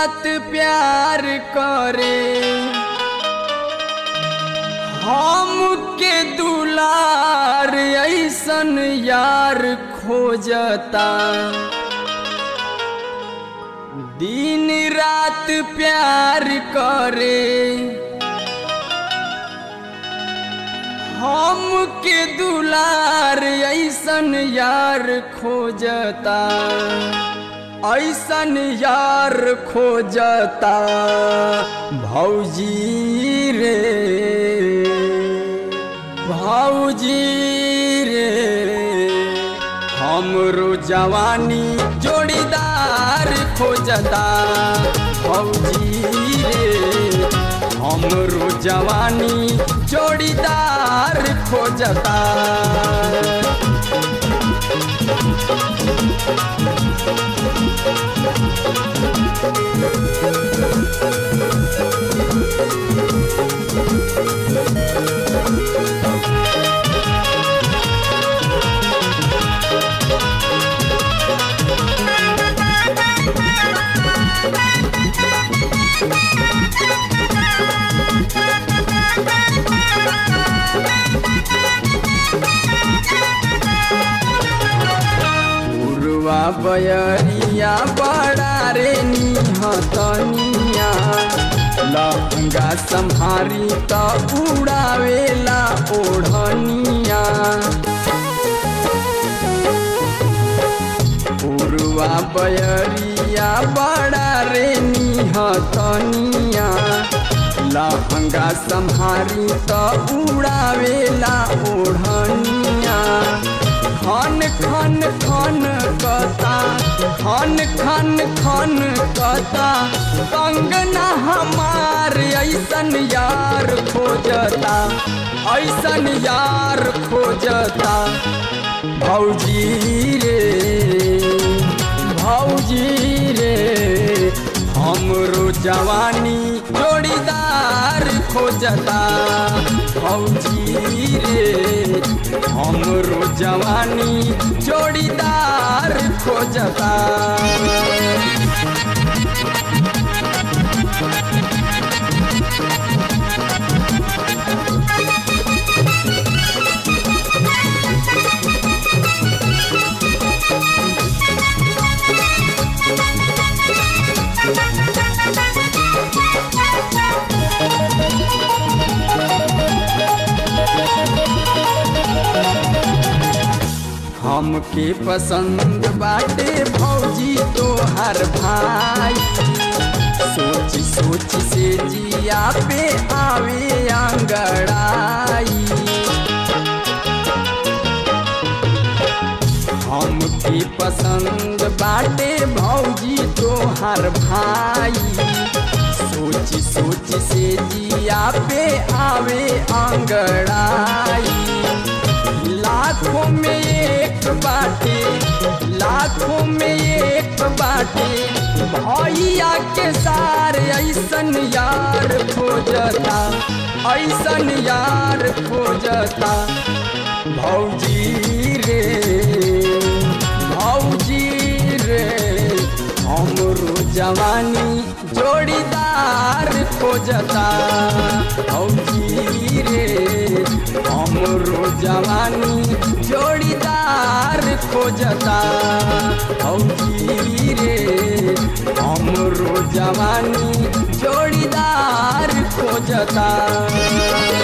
रात प्यार करे हमके दुलार ऐसन यार खोजता दिन रात प्यार करे हमके दुलार ऐसन यार खोजता ऐसन यार खोजता भौजी रे भौजी रे हमरो जवानी जोड़ीदार खोजता भौजी रे हमरो जवानी जोड़ीदार खोजता उरुआ बयरिया बड़ा रे निहतनिया लहंगा संभारी त उड़ावेला ओढ़निया उरुआ बयरिया बड़ा रे निहतनिया लहंगा संभारी त उड़ावेला ओढ़निया खन खन खन कता खन खन खन कता कंगना हमार ऐसन यार खोजता ऐसन यार खोजता भौजी रे भौजी रे हमरो जवानी जोड़ीदार खोजता भौजी रे हमरो जवानी जोड़ीदार खोजता हमके पसंद बाटे भौजी तोहर भाई सोच सोच से जिया पे आवे आंगड़ाई हमके पसंद बाटे भौजी तोहर भाई सोच सोच से जिया पे आवे आंगड़ाई लाखों में एक बाटे लाखों में एक बाटे भैया के सार ऐसन यार खोजता ऐसन यार खोजता भौजी रे भौजी रे हमरो जवानी जोड़ीदार खोजता भौजी रे हमरो जवानी जोड़ीदार खोजता भौजी रे हमरो जवानी जोड़ीदार खोजता